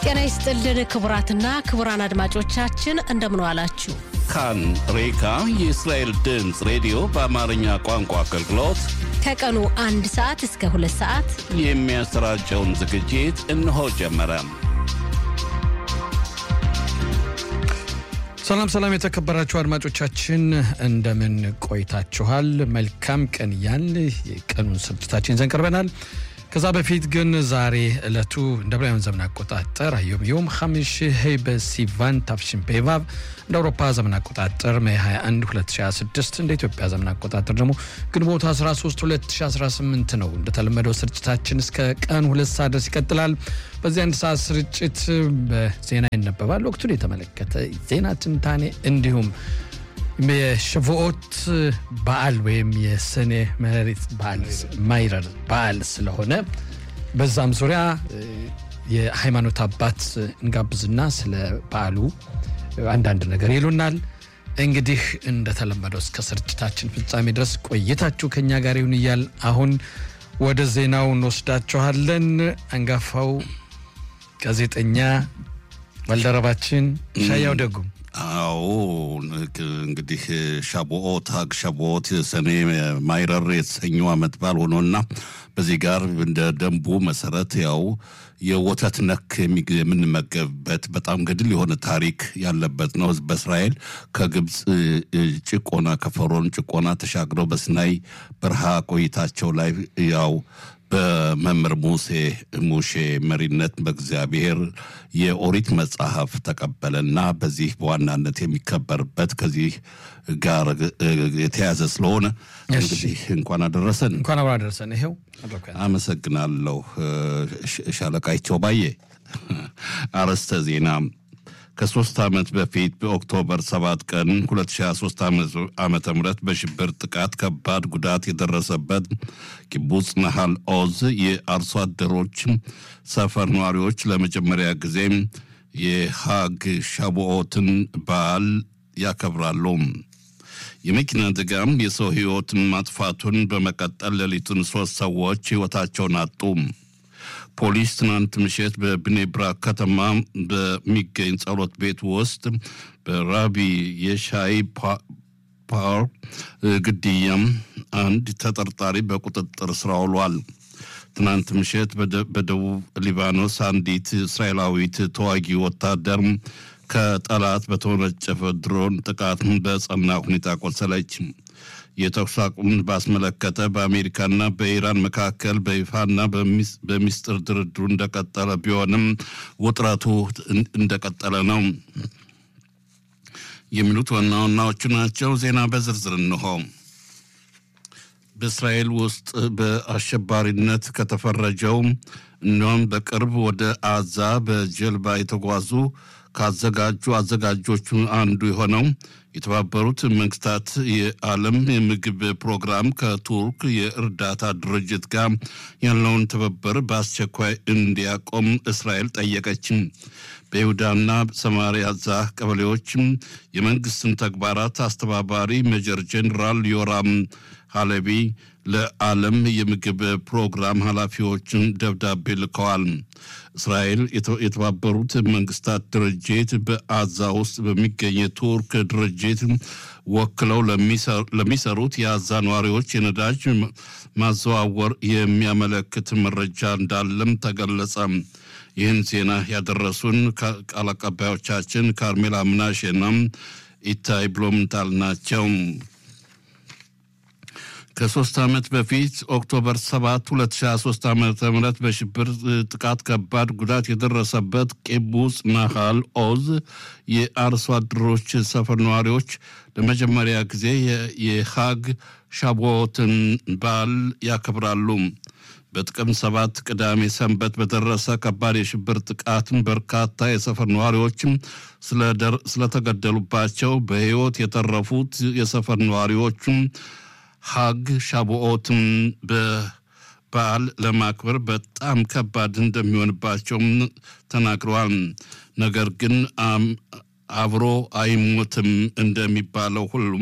ጤና ይስጥልን ክቡራትና ክቡራን አድማጮቻችን እንደምን ዋላችሁ። ካን ሬካ የእስራኤል ድምፅ ሬዲዮ በአማርኛ ቋንቋ አገልግሎት ከቀኑ አንድ ሰዓት እስከ ሁለት ሰዓት የሚያሰራጨውን ዝግጅት እነሆ ጀመረ። ሰላም ሰላም፣ የተከበራችሁ አድማጮቻችን እንደምን ቆይታችኋል? መልካም ቀን እያል የቀኑን ስርጭታችን ይዘን ቀርበናል። ከዛ በፊት ግን ዛሬ ዕለቱ እንደ ብራውያን ዘመን አቆጣጠር አዮም ዮም ሐሚሽ ሄይ በሲቫን ታፍሽን ፔቫቭ እንደ አውሮፓ ዘመን አቆጣጠር ሜይ 21 2026 እንደ ኢትዮጵያ ዘመን አቆጣጠር ደግሞ ግንቦት 13 2018 ነው። እንደተለመደው ስርጭታችን እስከ ቀን ሁለት ሰዓት ድረስ ይቀጥላል። በዚህ አንድ ሰዓት ስርጭት በዜና ይነበባል። ወቅቱን የተመለከተ ዜና ትንታኔ እንዲሁም የሸቮኦት በዓል ወይም የሰኔ መሬት በዓል ማይረር በዓል ስለሆነ በዛም ዙሪያ የሃይማኖት አባት እንጋብዝና ስለ በዓሉ አንዳንድ ነገር ይሉናል። እንግዲህ እንደተለመደው እስከ ስርጭታችን ፍጻሜ ድረስ ቆይታችሁ ከኛ ጋር ይሁን እያል አሁን ወደ ዜናው እንወስዳችኋለን። አንጋፋው ጋዜጠኛ ባልደረባችን ሻያው ደጉም አዎ እንግዲህ ሻቦኦት ሀግ ሻቦኦት ሰኔ ማይረር የተሰኘው ዓመት በዓል ሆኖና በዚህ ጋር እንደ ደንቡ መሰረት ያው የወተት ነክ የምንመገብበት በጣም ገድል የሆነ ታሪክ ያለበት ነው። በእስራኤል ከግብፅ ጭቆና ከፈሮን ጭቆና ተሻግረው በሲናይ በረሃ ቆይታቸው ላይ ያው በመምህር ሙሴ ሙሼ መሪነት በእግዚአብሔር የኦሪት መጽሐፍ ተቀበለና በዚህ በዋናነት የሚከበርበት ከዚህ ጋር የተያዘ ስለሆነ እንግዲህ እንኳን አደረሰን እንኳን አብሮ አደረሰን። ይሄው አመሰግናለሁ ሻለቃይቸው ባዬ። አርዕስተ ዜና ከሶስት ዓመት በፊት በኦክቶበር 7 ቀን 2023 ዓመተ ምህረት በሽብር ጥቃት ከባድ ጉዳት የደረሰበት ኪቡጽ ናሃል ኦዝ የአርሶ አደሮች ሰፈር ነዋሪዎች ለመጀመሪያ ጊዜ የሃግ ሻቦኦትን በዓል ያከብራሉ። የመኪና አደጋም የሰው ሕይወትን ማጥፋቱን በመቀጠል ሌሊቱን ሶስት ሰዎች ሕይወታቸውን አጡ። ፖሊስ ትናንት ምሽት በብኔብራ ከተማ በሚገኝ ጸሎት ቤት ውስጥ በራቢ የሻይ ፓወር ግድያም አንድ ተጠርጣሪ በቁጥጥር ስር ውሏል። ትናንት ምሽት በደቡብ ሊባኖስ አንዲት እስራኤላዊት ተዋጊ ወታደር ከጠላት በተወነጨፈ ድሮን ጥቃት በጸና ሁኔታ ቆሰለች። የተኩስ አቁምን ባስመለከተ በአሜሪካና በኢራን መካከል በይፋና በሚስጥር ድርድሩ እንደቀጠለ ቢሆንም ውጥረቱ እንደቀጠለ ነው የሚሉት ዋና ዋናዎቹ ናቸው። ዜና በዝርዝር እንሆ። በእስራኤል ውስጥ በአሸባሪነት ከተፈረጀው እንዲሁም በቅርብ ወደ አዛ በጀልባ የተጓዙ ካዘጋጁ አዘጋጆቹ አንዱ የሆነው የተባበሩት መንግስታት የዓለም የምግብ ፕሮግራም ከቱርክ የእርዳታ ድርጅት ጋር ያለውን ትብብር በአስቸኳይ እንዲያቆም እስራኤል ጠየቀችም። በይሁዳና ሰማሪያ ዛ ቀበሌዎችም የመንግስትን ተግባራት አስተባባሪ ሜጀር ጄኔራል ዮራም ሃለቢ ለዓለም የምግብ ፕሮግራም ኃላፊዎችን ደብዳቤ ልከዋል። እስራኤል የተባበሩት መንግስታት ድርጅት በአዛ ውስጥ በሚገኝ የቱርክ ድርጅት ወክለው ለሚሰሩት የአዛ ነዋሪዎች የነዳጅ ማዘዋወር የሚያመለክት መረጃ እንዳለም ተገለጸ። ይህን ዜና ያደረሱን ቃል አቀባዮቻችን ካርሜላ ምናሼና ኢታይ ብሎምንታል ናቸው። ከሶስት ዓመት በፊት ኦክቶበር 7 2023 ዓ ም በሽብር ጥቃት ከባድ ጉዳት የደረሰበት ቂቡጽ ናሃል ኦዝ የአርሶ አደሮች ሰፈር ነዋሪዎች ለመጀመሪያ ጊዜ የሃግ ሻቦትን በዓል ያከብራሉ። በጥቅምት ሰባት ቅዳሜ ሰንበት በደረሰ ከባድ የሽብር ጥቃት በርካታ የሰፈር ነዋሪዎችም ስለተገደሉባቸው በሕይወት የተረፉት የሰፈር ነዋሪዎቹም ሀግ ሻቦኦትን በበዓል ለማክበር በጣም ከባድ እንደሚሆንባቸውም ተናግረዋል። ነገር ግን አብሮ አይሞትም እንደሚባለው ሁሉም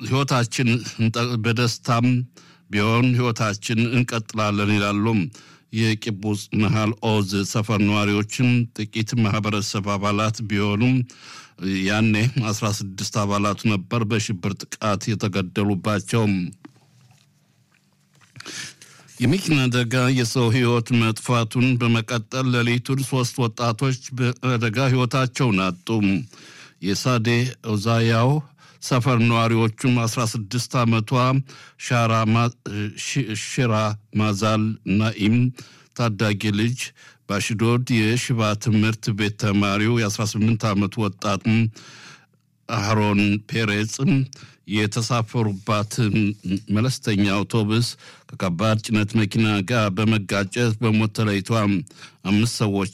ህይወታችን በደስታም ቢሆን ህይወታችን እንቀጥላለን ይላሉ። የቂቡጽ መሃል ኦዝ ሰፈር ነዋሪዎችም ጥቂት ማህበረሰብ አባላት ቢሆኑም ያኔ 16 አባላቱ ነበር በሽብር ጥቃት የተገደሉባቸው። የመኪና አደጋ የሰው ሕይወት መጥፋቱን በመቀጠል ሌሊቱን ሶስት ወጣቶች በአደጋ ሕይወታቸውን አጡ። የሳዴ ኦዛያው ሰፈር ነዋሪዎቹም 16 ዓመቷ ሽራ ማዛል ናኢም ታዳጊ ልጅ በአሽዶድ የሽባ ትምህርት ቤት ተማሪው የ18 ዓመቱ ወጣት አህሮን ፔሬጽ የተሳፈሩባት መለስተኛ አውቶቡስ ከከባድ ጭነት መኪና ጋር በመጋጨት በሞት ተለይቷ አምስት ሰዎች